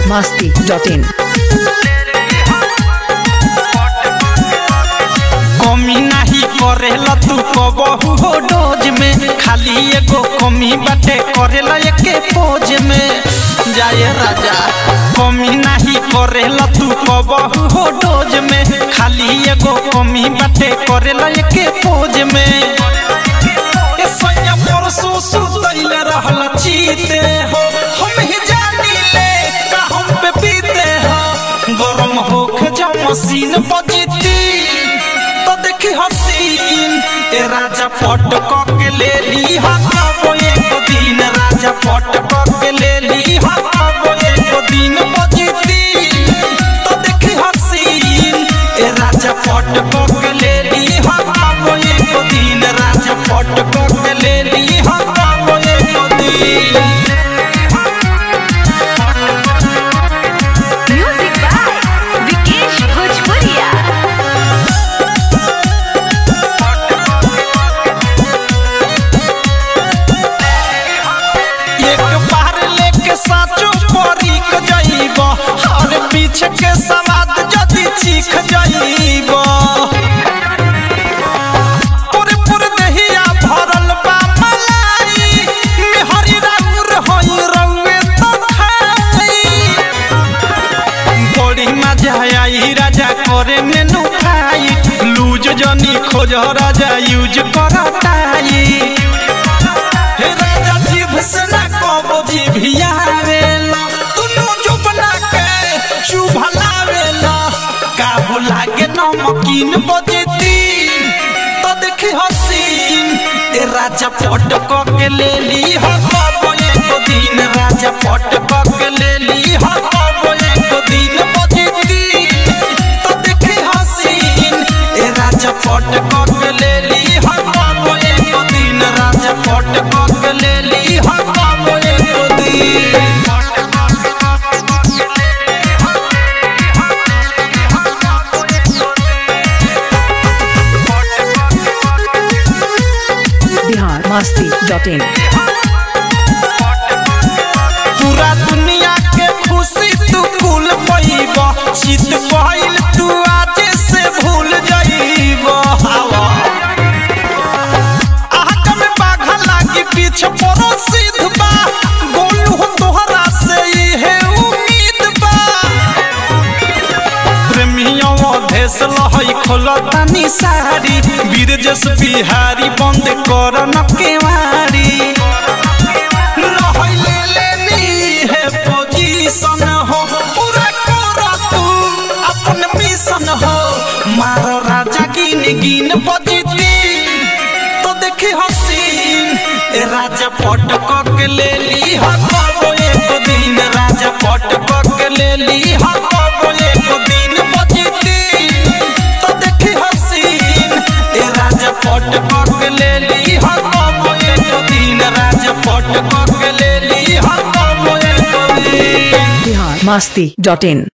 masti.in. कमी नाही करेला तू कबहू हो डोज में खाली एगो कमी बाटे करेला एके पोज में जाए राजा कमी नाही करेला तू कबहू हो डोज में खाली एगो कमी बाटे करेला एके पोज में ए सैया परसों सुतैले रहल चीते हो हम ही जानी ले का हम पे पीते हो गरम होके जब मशीन बजती तो देखी हसीन ए राजा पट के ले ली हकाबो एक दिन राजा पट के ले ली हकाबो एक दिन बजती तो देखी हसीन ए राजा पट के ले ली हकाबो एक दिन राजा पट के ले ली हकाबो एक दिन Music by Vikesh Bhojpuria. एक बार लेके साचो परीक जाइब हर पीछे के सवाद जदी चीख जाइब पूरे पूरे दहिया भरल बा मलाई मेहरी राउर होई रउए तो खाई बड़ी मजा आई राजा करे मेनू खाई लूज जनी खोज राजा यूज करताई हे राजा जीभ से ना कबो जीभिया आवेला दुनु जुबना के चुभलावेला काबू लागे नमकीन बजती तो देखी हसीन ए राजा पट के ले ली हो कबो एक दिन राजा पट के ले ली हो कबो एक दिन बजती तो देखी हसीन ए राजा पट के ले ली हो कबो एक दिन राजा पट के ले ली हो कबो एक दिन Bihar masti.in. पूरा दुनिया के खुशी तू कुल पैब चित पहिल तू आज से भूल जाइब हवा आहट में बाघा लागी पीछे परो सिद्ध बा गोलू हो तोहरा से इहे उम्मीद बा प्रेमियों देश लहई खोलतानी सारी वीर जस बिहारी बंद कर न केवारी लहई ले लेनी है पोजीशन हो पूरा कर तू अपन मिशन हो मारो राजा गिन गिन बजती तो देखी हसीन ए राजा पट के ले ली हको एक दिन राजा पट के ले ली हको एक दिन बजती तो देखी हसीन ए राजा पट के ले ली हको एक दिन राजा पट के ले ली हको एक दिन Bihar masti.in.